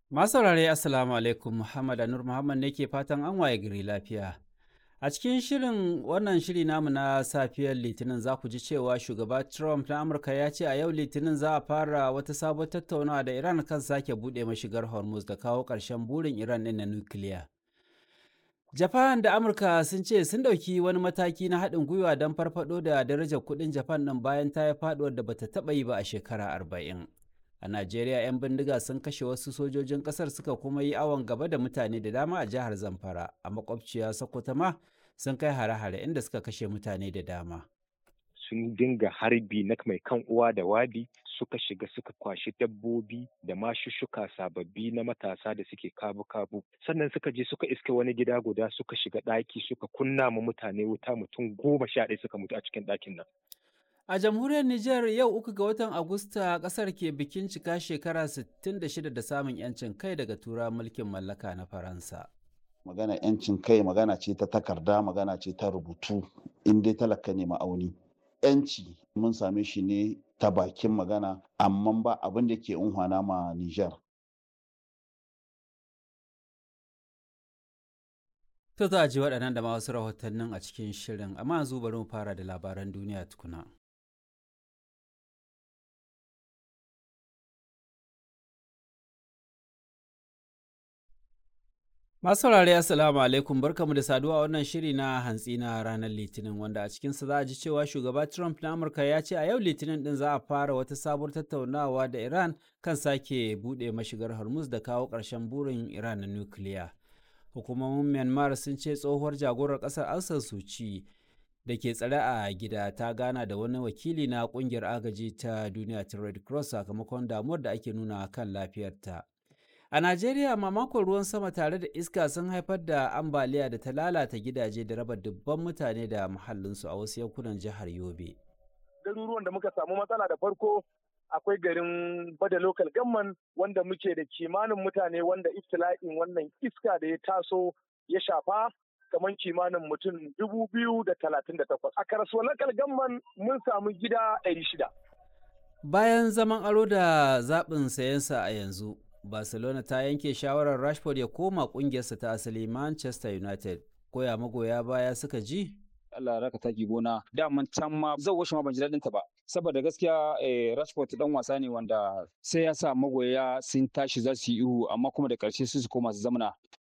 Masu saurare Assalamu alaikum Muhammad Anur Muhammad ne ke fatan an waye gari lafiya. A cikin shirin wannan shiri namu na safiyar Litinin za ku ji cewa shugaba Trump na Amurka ya ce a yau Litinin za a fara wata sabon tattaunawa da Iran kan sake buɗe mashigar Hormuz da kawo ƙarshen burin Iran ɗin na nukiliya. Japan da Amurka sun ce sun ɗauki wani mataki na haɗin gwiwa don farfaɗo da darajar kuɗin Japan ɗin bayan ta yi faɗuwar da bata taɓa yi ba a shekara arba'in. A Najeriya 'yan bindiga sun kashe wasu sojojin ƙasar suka kuma yi awon gaba da mutane da dama a jihar Zamfara, a makwabciya Sokoto ma sun kai hare-hare inda suka kashe mutane da dama. sun dinga harbi na mai kan uwa da wabi suka shiga suka kwashi dabbobi da mashushuka sababbi na matasa da suke kabu-kabu sannan suka je suka iske wani gida guda suka shiga ɗaki suka kunna ma mutane wuta mutum goma sha ɗaya suka mutu a cikin ɗakin nan. A jamhuriyar Nijar yau uku ga watan Agusta ƙasar ke bikin cika shekara 66 da samun 'yancin kai daga tura mulkin mallaka na Faransa. magana yancin kai magana ce ta takarda magana ce ta rubutu in dai talaka ne ma'auni yanci mun same shi ne ta bakin magana amma ba abin da ke unhwana ma Nijar. To za a ji waɗannan da ma wasu rahotannin a cikin shirin amma yanzu bari mu fara da labaran duniya tukuna. Masu saurare Assalamu alaikum barkamu da saduwa wannan shiri na hantsi na ranar Litinin wanda a cikinsa za a ji cewa shugaba Trump na Amurka ya ce a yau Litinin din za a fara wata sabuwar tattaunawa da Iran kan sake buɗe mashigar Hormuz da kawo ƙarshen burin Iran na nukiliya. Hukumomin Myanmar sun ce tsohuwar jagorar ƙasar Aung San Suu Kyi da ke tsare a gida ta gana da wani wakili na ƙungiyar agaji ta duniya ta Red Cross sakamakon damuwar da ake nuna kan lafiyarta. A Najeriya mamakon ruwan sama tare da iska sun haifar da ambaliya da ta lalata gidaje da raba dubban mutane da muhallinsu a wasu yankunan jihar Yobe. Garuruwan da muka samu matsala da farko akwai garin Bada Local Gamman wanda muke da kimanin mutane wanda iftila'in wannan iska da ya taso ya shafa kamar kimanin mutum dubu biyu da talatin da takwas. A Karasuwa Local Gamman mun samu gida ɗari shida. Bayan zaman aro da zaɓin sayensa a yanzu, Barcelona ta yanke shawarar Rashford ya koma kungiyarsa ta asali Manchester United. Koya magoya baya suka ji? Allah raka taki gona daman can ma zan washe ma ban ji daɗin ta ba saboda gaskiya eh, Rashford dan wasa ne wanda sai ya sa magoya sun tashi za su yi ihu amma kuma da ƙarshe su su koma su zamana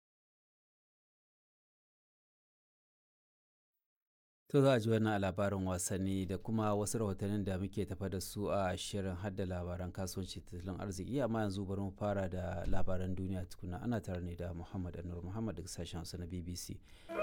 To za a ji wannan a labarin wasanni da kuma wasu rahotannin da muke tafa da su a shirin hadda labaran kasuwanci tattalin arziki amma yanzu bari mu fara da labaran duniya tukuna ana tare ne da Muhammad Anur Muhammad daga sashen Hausa na BBC.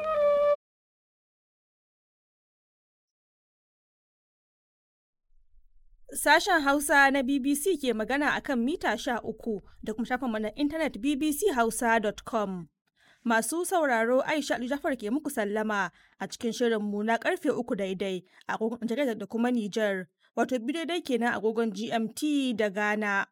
Sashen Hausa na BBC ke magana akan mita sha uku da kuma shafin mana intanet bbchausa.com. Masu sauraro Aisha Ali Jafar ke muku sallama a cikin shirinmu na karfe uku daidai a agogon Nijar da kuma Nijar, wato biyu daidai kenan agogon GMT da Ghana.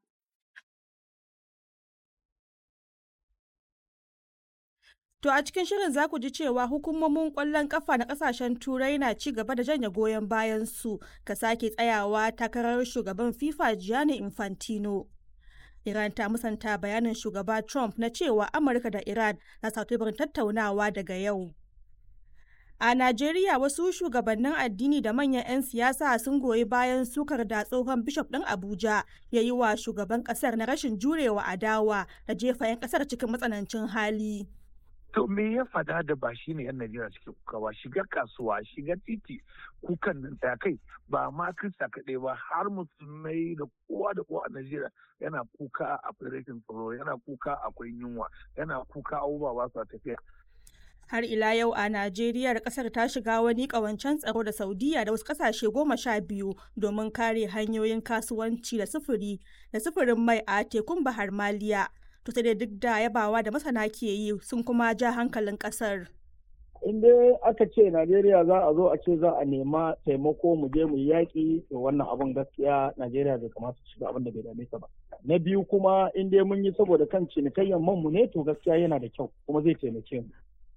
To a cikin shirin za ku ji cewa hukumomin ƙwallon ƙafa na ƙasashen Turai na ci gaba da janye goyon bayan su ka sake tsayawa takarar shugaban FIFA Gianni Infantino. Iran ta musanta bayanin shugaba Trump na cewa Amurka da Iran na teburin tattaunawa daga yau. A Najeriya wasu shugabannin addini da manyan 'yan siyasa sun goyi bayan sukar da tsohon bishop ɗin Abuja ya yi wa shugaban ƙasar na rashin jurewa adawa da jefa 'yan ƙasar cikin matsanancin hali. To me ya fada da ba shi ne 'yan Najeriya suke kukawa shiga kasuwa shiga titi kukan nan ta kai ba ma Kirista kaɗai ba har musulmai da kowa da kowa a Najeriya yana kuka akwai rashin tsaro yana kuka akwai yunwa yana kuka abubuwa ba su tafiya. Har ila yau a Najeriya kasar ta shiga wani ƙawancen tsaro da Saudiya da wasu ƙasashe goma sha biyu domin kare hanyoyin kasuwanci da sufuri da sufurin mai a tekun Bahar Maliya. to sai dai duk da yabawa da masana ke yi sun kuma ja hankalin kasar. in dai aka ce Najeriya za a zo a ce za a nema taimako mu je mu yaƙi to wannan abun gaskiya Najeriya bai kamata su shiga abin da bai dame ta ba. Na biyu kuma in dai mun yi saboda kan cinikayyar man mu ne to gaskiya yana da kyau kuma zai taimake mu.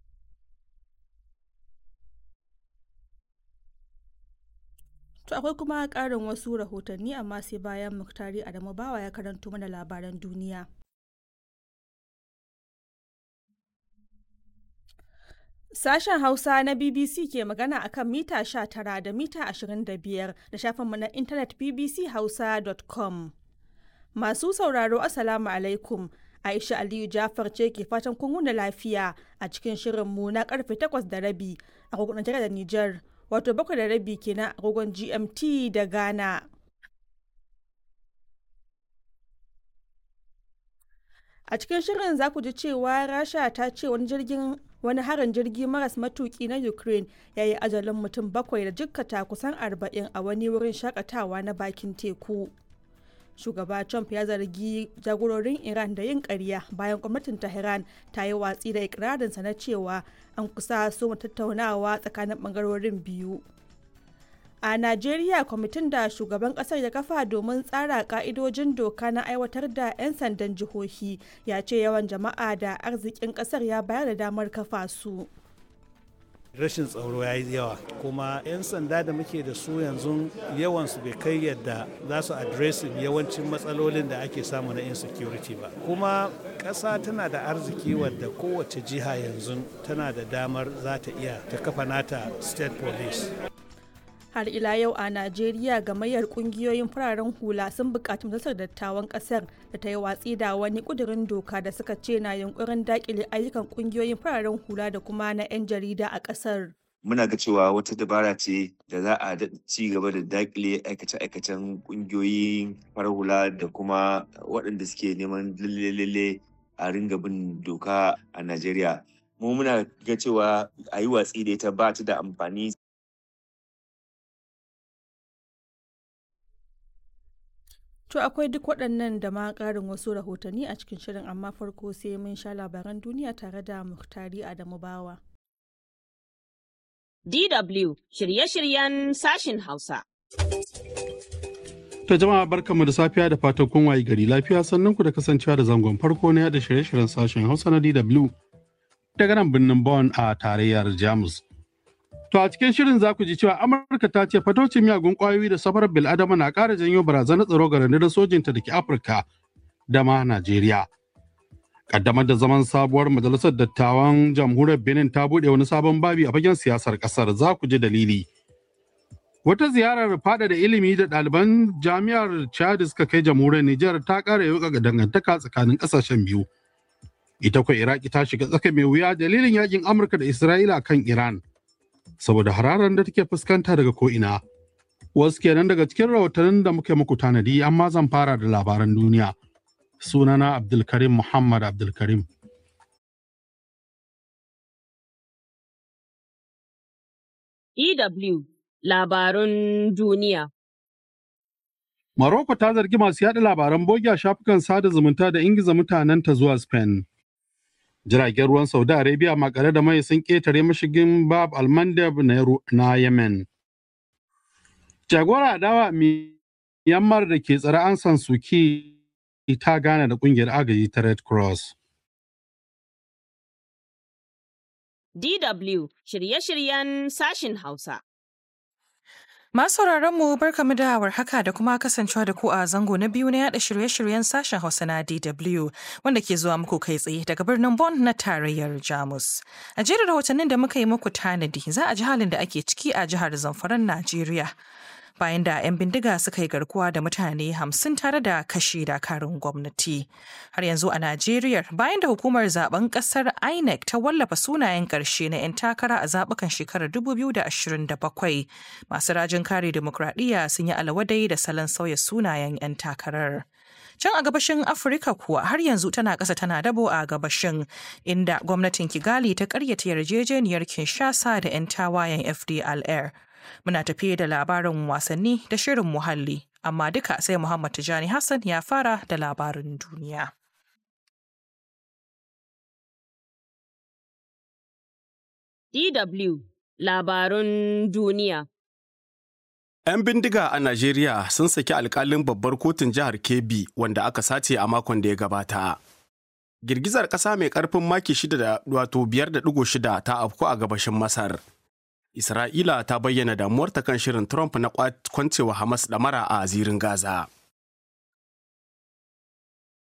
To akwai kuma ƙarin wasu rahotanni amma sai bayan Muktari Adamu Bawa ya karanto mana labaran duniya. Sashen Hausa na BBC ke magana akan mita 19 da mita 25 da shafinmu na intanet bbchausa.com. Masu sauraro Assalamu alaikum. Aisha Aliyu Jafar ce ke fatan kun wuni lafiya a cikin shirinmu na karfe 8 da rabi a kogon da Nijar, wato 7 da rabi kenan a kogon GMT da Ghana. A cikin shirin za ku ji cewa Rasha ta ce wani jirgin wani harin jirgi maras matuki na Ukraine ya yi ajalin mutum bakwai da jikkata kusan arba'in a wani wurin shakatawa na bakin teku. Shugaba Trump ya zargi jagororin Iran da yin ƙarya bayan gwamnatin Tehran ta yi watsi da ikirarinsa na cewa an kusa so tattaunawa tsakanin ɓangarorin biyu. A Najeriya kwamitin da shugaban kasar ya kafa domin tsara ka'idojin doka na aiwatar da 'yan sandan jihohi ya ce yawan jama'a da arzikin kasar ya bayar da damar kafa su. rashin tsaro ya yi yawa kuma 'yan sanda da muke da su yanzu yawansu bai kai yadda za su adresin yawancin matsalolin da ake samu na insecurity ba kuma ƙasa tana da arziki wadda kowace jiha yanzu tana da damar za ta iya ta kafa nata state police har ila yau a najeriya gamayyar kungiyoyin fararen hula sun buƙaci majalisar dattawan ƙasar da ta yi watsi da wani ƙudurin doka da suka ce na yunkurin daƙile ayyukan kungiyoyin fararen hula da kuma na 'yan jarida a ƙasar muna ga cewa wata dabara ce da za a ci gaba da daƙile aikace-aikacen kungiyoyin farar hula da kuma waɗanda suke neman lalle a ringa bin doka a najeriya mu muna ga cewa a yi watsi da ita ba ta da amfani To akwai duk waɗannan da ma ƙarin wasu rahotanni a cikin shirin amma farko sai mun sha labaran duniya tare da Muhtari Adamu Bawa. DW shirye-shiryen sashin Hausa. Ta jama'a barkanmu da safiya da fatan kun wayi gari lafiya sannan ku da kasancewa da zangon farko na yada shirye-shiryen sashen Hausa na DW daga nan birnin Bonn a tarayyar Jamus. To a cikin shirin za ku ji cewa Amurka ta ce fatocin miyagun ƙwayoyi da safarar bil'adama na ƙara janyo barazanar tsaro ga rundunar sojinta da ke Afirka da ma Najeriya. Kaddamar da zaman sabuwar majalisar dattawan jamhuriyar Benin ta buɗe wani sabon babi a fagen siyasar ƙasar za ku ji dalili. Wata ziyarar fada da ilimi da ɗaliban jami'ar Chad suka kai jamhuriyar Nijar ta ƙara yauka ga dangantaka tsakanin ƙasashen biyu. Ita kuwa Iraki ta shiga tsaka mai wuya dalilin yakin Amurka da Isra'ila kan Iran. saboda hararar da take fuskanta daga ko'ina. Wasu kenan daga cikin rahotannin da muke muku tanadi amma zan fara da labaran duniya. Sunana Abdulkarim Muhammad Abdulkarim. EW Labarun Duniya Maroko ta zargi masu yaɗa labaran bogi a shafukan sada zumunta da ingiza mutanenta zuwa Spain. jiragen ruwan Saudi Arabia makare da mai sun ƙetare mashigin Bab al-Mandeb na Yemen. Jagora adawa Myanmar da ke tsare an san suki ta gane da ƙungiyar agaji ta Red Cross. DW shirye-shiryen sashin Hausa. Masu mu barkamu da warhaka da kuma kasancewa da ku a zango na biyu na yada shirye-shiryen sashen Hausa na DW wanda ke zuwa muku kai tsaye daga birnin Bonn na tarayyar Jamus. A jerin rahotannin da muka yi muku tanadi za a ji halin da ake ciki a jihar Zamfaran Najeriya. Bayan da 'yan bindiga suka yi garkuwa da mutane hamsin tare da kashe dakarun gwamnati. Har yanzu a Najeriya bayan da hukumar zaben kasar INEC ta wallafa sunayen ƙarshe na 'yan takara a zaɓukan shekarar 2027 masu rajin kare demokradiyya sun yi alawadai da salon sauya sunayen 'yan takarar. Can a gabashin Afirka kuwa har yanzu tana ƙasa tana dabo a gabashin inda gwamnatin Kigali ta ƙaryata yarjejeniyar Kinshasa da 'yan tawayen FDLR. Muna tafiye da labarin wasanni da shirin muhalli, amma duka sai Muhammad Tijani Hassan ya fara da labarin duniya. DW Labarun Duniya 'Yan bindiga a Najeriya sun saki alkalin babbar kotun jihar Kebbi wanda aka sace a makon da ya gabata. Girgizar ƙasa mai ƙarfin maki shida da wato biyar da ɗigo shida ta afku a gabashin Masar. Isra'ila ta bayyana damuwarta kan shirin Trump na kwancewa Hamas ɗamara a zirin Gaza.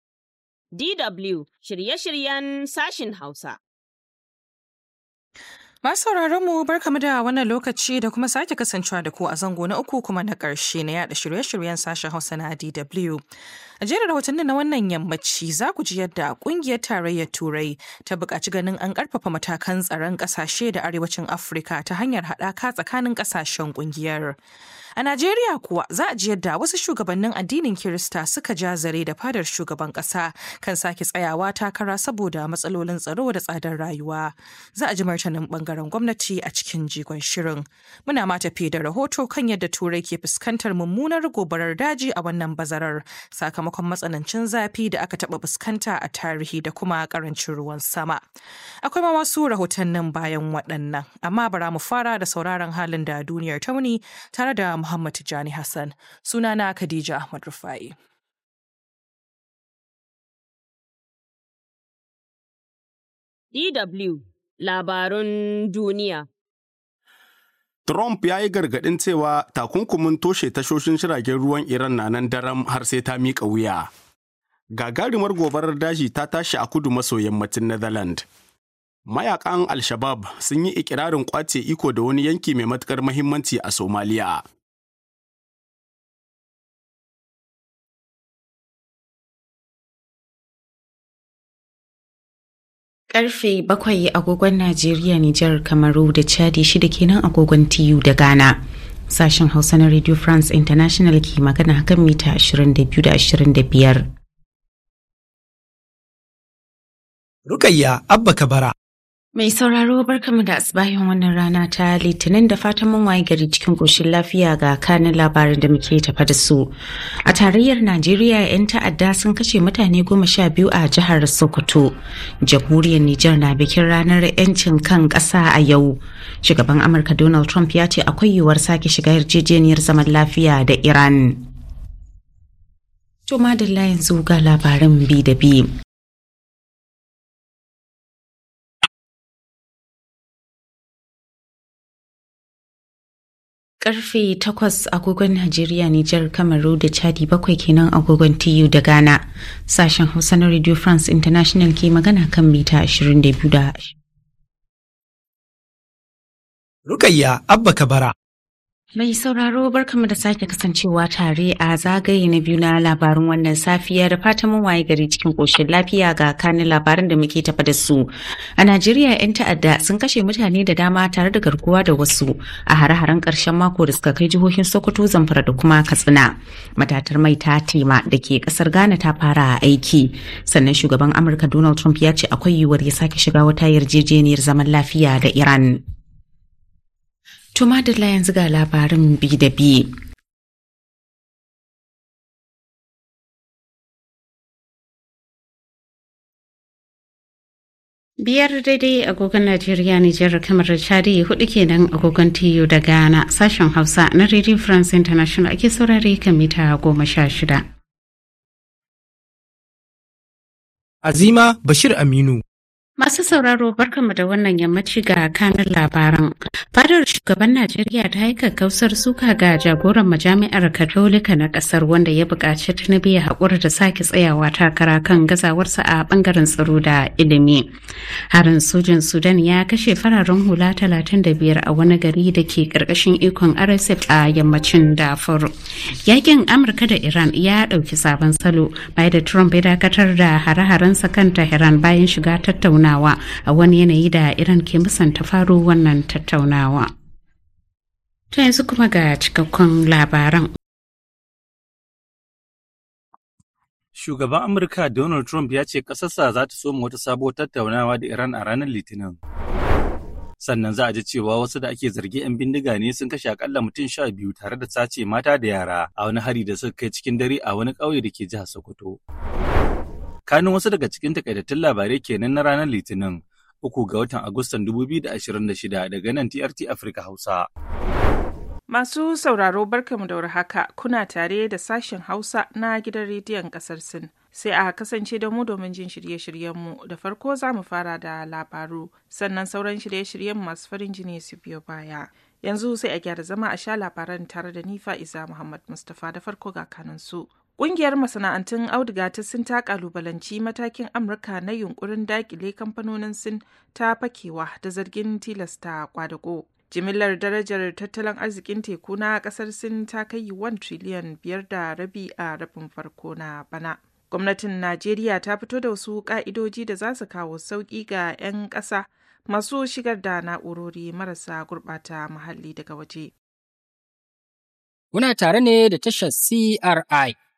DW shirye-shiryen sashin Hausa. Masu sauraron mu barkamu da wannan lokaci da kuma sake kasancewa da ku a zango na uku kuma na ƙarshe na yada shirye-shiryen sashen Hausa na DW. A jerin rahotannin na wannan yammaci za ku ji yadda kungiyar tarayyar Turai ta buƙaci ganin an ƙarfafa matakan tsaron ƙasashe da arewacin Afirka ta hanyar haɗaka tsakanin ƙasashen kungiyar. A Najeriya kuwa za a ji yadda wasu shugabannin addinin Kirista suka ja zare da fadar shugaban ƙasa kan sake tsayawa takara saboda matsalolin tsaro da tsadar rayuwa. Za a ji martanin bangaren gwamnati a cikin jigon shirin. Muna ma tafi da rahoto kan yadda Turai ke fuskantar mummunar gobarar daji a wannan bazarar sakamakon matsanancin zafi da aka taɓa fuskanta a tarihi da kuma ƙarancin ruwan sama. Akwai ma wasu rahotannin bayan waɗannan, amma bara mu fara da sauraron halin da duniyar tauni tare da Muhammad Tijani Hassan. Sunana Khadija Ahmad Rufai. DW Labarun Duniya Trump ya yi gargaɗin cewa takunkumin toshe tashoshin jiragen ruwan Iran na nan daram har sai ta miƙa wuya. Gagarumar gobarar daji ta tashi a kudu maso yammacin Netherlands. Mayakan Al-Shabab sun yi ikirarin ƙwace iko da wani yanki mai matuƙar mahimmanci a Somaliya. Karfe bakwai agogon Najeriya, Nijar, Kamaru da Chadi shida kenan agogon TU da Ghana. Sashen Hausa na Radio France International ke magana kan mita 22 da 25. Rukayya Abba Kabara. Mai sauraro barkamu da asibahin wannan rana ta litinin da fatan mun waye gari cikin koshin lafiya ga kanin labarin da muke tafa da su. A tarayyar Najeriya 'yan ta'adda sun kashe mutane goma sha biyu a jihar Sokoto. Jamhuriyar Nijar na bikin ranar 'yancin kan ƙasa a yau. Shugaban Amurka Donald Trump ya ce akwai yiwuwar sake shiga yarjejeniyar zaman lafiya da Iran. To madalla yanzu ga labarin bi da bi. Karfe takwas agogon Najeriya, Nijar, Kamaru da Chadi bakwai kenan agogon TU da Ghana. Sashen Hausa na Radio France International ke magana kan mita 22 da Rukayya Abba Kabara. Mai sauraro barkamu da sake kasancewa tare a zagaye na biyu na labarin wannan safiya da fatan mun waye gari cikin koshin lafiya ga kanin labarin da muke tafa da su. A Najeriya 'yan ta'adda sun kashe mutane da dama tare da garkuwa da wasu a hare-haren ƙarshen mako da suka kai jihohin Sokoto, Zamfara da kuma Katsina. Matatar mai ta tema da ke ƙasar Ghana ta fara aiki. Sannan shugaban Amurka Donald Trump ya ce akwai yiwuwar ya sake shiga wata yarjejeniyar zaman lafiya da Iran. To madalla yanzu ga labarin bi da bi. Biyar daidai agogon Najeriya Nijar kamar Chadi hudu kenan agogon TU da Ghana sashen Hausa na Radio France International ake saurare kan mita goma sha shida. Azima Bashir Aminu. Masu sauraro barkanmu da wannan yammaci ga kanin labaran. Fadar shugaban Najeriya ta yi kakkausar suka ga jagoran majami'ar Katolika na kasar wanda ya buƙaci Tinubu ya haƙura da sake tsayawa takara kan gazawarsa a ɓangaren tsaro da ilimi. Harin sojin Sudan ya kashe fararen hula 35 a wani gari da ke ƙarƙashin ikon RSF a yammacin Darfur. Yakin Amurka da Iran ya ɗauki sabon salo bayan da Trump ya dakatar da hare-harensa kan Tehran bayan shiga tattauna tattaunawa a wani yanayi da Iran ke musanta faro wannan tattaunawa. Ta yanzu kuma ga cikakkun labaran. Shugaban Amurka Donald Trump ya ce ƙasarsa za ta soma wata sabuwar tattaunawa da Iran a ranar Litinin. Sannan za a ji cewa wasu da ake zargi 'yan bindiga ne sun kashe akalla mutum sha biyu tare da sace mata da yara a wani hari da suka kai cikin dare a wani ƙauye da ke jihar Sokoto. kanin wasu daga cikin takaitattun labarai kenan na ranar litinin uku ga watan agustan 2026 daga nan trt afirka hausa masu sauraro barkamu da haka kuna tare da sashen hausa na gidan rediyon kasar sin sai a kasance da mu domin jin shirye-shiryenmu da farko za mu fara da labaru sannan sauran shirye-shiryen masu farin jini su biyo baya yanzu sai a gyara zama a sha labaran tare da nifa isa muhammad mustapha da farko ga kanansu Ƙungiyar masana'antun auduga ta Sin ta kalubalanci matakin Amurka na yunkurin dakile kamfanonin Sin ta fakewa da zargin tilasta kwadago. Jimillar darajar tattalin arzikin teku na ƙasar Sin ta kai 1 triliyan biyar da rabi a rabin farko na bana. Gwamnatin Najeriya ta fito da wasu ƙa'idoji da za su kawo sauƙi ga 'yan ƙasa masu shigar da na'urori marasa gurɓata muhalli daga waje. Kuna tare ne da tashar CRI